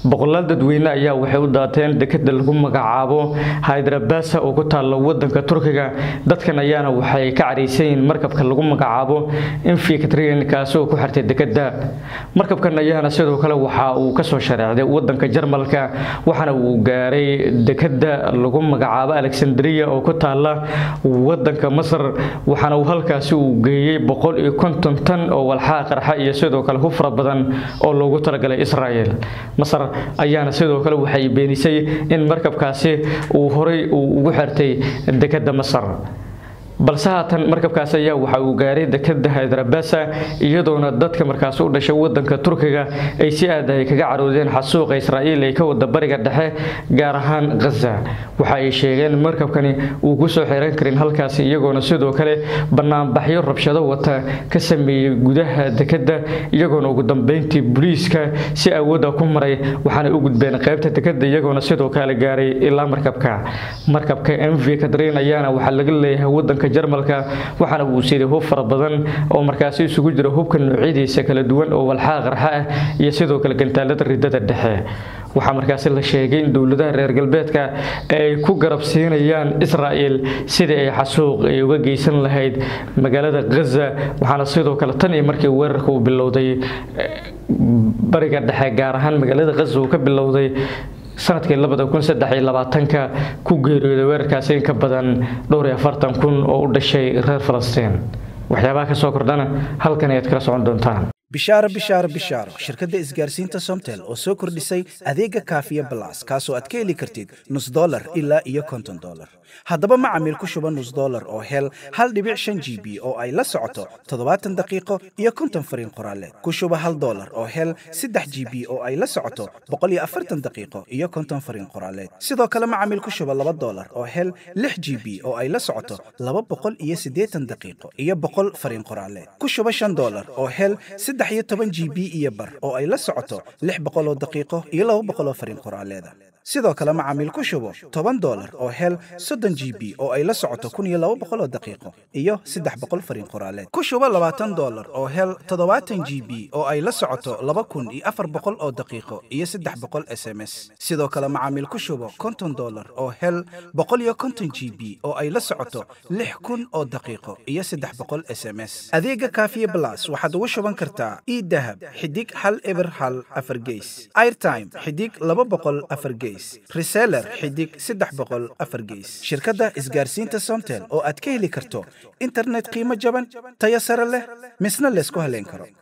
boqolaal dadweyne ayaa waxay u daateen dekeda lagu magacaabo hydrabasa oo ku taalla wadanka turkiga dadkan ayaana waxay ka caraysan yihiin markabka lagu magacaabo infikatrian kaasi oo ku xirtay dekeda markabkan ayaana sidoo kale waxa uu kasoo shareecday wadanka jarmalka waxaana uu gaaray dekeda lagu magacaabo alexandria oo ku taalla wadanka masar waxaana uu halkaasi uu geeyey boqol iyo konton tan oo walxaa qarxa iyo sidoo kale hufra badan oo loogu talagalay israel masar ayaana sidoo kale waxay beenisay in markabkaasi uu horay uu ugu xirtay dekeda masar balse haatan markabkaas ayaa waxa uu gaaray dekeda hydrabasa iyadoona dadka markaas u dhashay wadanka turkiga ay si aad ay kaga caroodeen xasuuqa israa'iil ay ka wada bariga dhexe gaar ahaan ghaza waxa ay sheegeen markabkani uu kusoo xiran karin halkaasi iyagoona sidoo kale banaanbaxyo rabshado wata ka sameeyey gudaha dekeda iyagoona ugu dambeyntii booliiska si awooda ku maray waxaana u gudbeen qaybta dekeda iyagoona sidoo kale gaaray ilaa markabka markabka mv kadrin ayaana waxaa laga leeyahay wadanka jarmalka waxaana uu siday hub fara badan oo markaasi isugu jira hubka noocyadiisa kala duwan oo walxaa qarxa ah iyo sidoo kale gantaalada ridada dhexe waxaa markaasi la sheegay in dowladaha reer galbeedka ay ku garab siinayaan israa'el sidii ay xasuuq ay uga geysan lahayd magaalada ghaza waxaana sidoo kale tan iyo markii weerarka uu bilowday bariga dhexe gaar ahaan magaalada ghaza uu ka bilowday sanadkii labada kun saddex iyo labaatanka ku geeriyooday weerarkaasi in ka badan dhowr iyo afartan kun oo u dhashay reer falastiin waxyaabaha ka soo kordhana halkan ayaad kala socon doontaan bishaaro bishaaro bishaaro shirkadda isgaarsiinta somtel oo soo kordhisay adeega kaafiya balas kaasoo aad ka heli kartid nus dolar ilaa iyo konton dolar haddaba macamiil ku shuba nus dolar oo hel hal dhibic shan g b oo ay la socoto toddobaatan daqiiqo iyo konton fariin qoraaleed ku shuba hal dolar oo hel saddex g b oo ay la socoto boqol iyo afartan daqiiqo iyo konton fariin qoraaleed sidoo kale macamiil ku shuba laba dolar oo hel lix g b oo ay la socoto laba boqol iyo siddeetan daqiiqo iyo boqol fariin qoraaleed ku shuba shan dolar oo hel saddex iyo toban g b iyo bar oo ay la socoto lix boqol oo daqiiqo iyo laba boqol oo fariin qoraaleeda sidoo kale macaamiil ku shubo toban dolar oo hel soddon g b oo ay la socoto kun iyo laba boqol oo daqiiqo iyo saddex boqol fariin qoraaleed ku shubo labaatan dolar oo hel toddobaatan g b oo ay la socoto laba kun iyo afar boqol oo daqiiqo iyo saddex boqol s m s sidoo kale macaamiil ku shubo konton dolar oo hel boqol iyo konton g b oo ay la socoto lix kun oo daqiiqo iyo saddex boqol s m s adeega kaafiye blas waxaad ugu shuban kartaa idahab xidig hal eber hal afar geys airtime xidig laba boqol afar geys reseller xidig saddex boqol afar geys shirkadda isgaarsiinta somtel oo aad ka heli karto internet qiimo jaban tayo sare leh misna laysku haleyn karo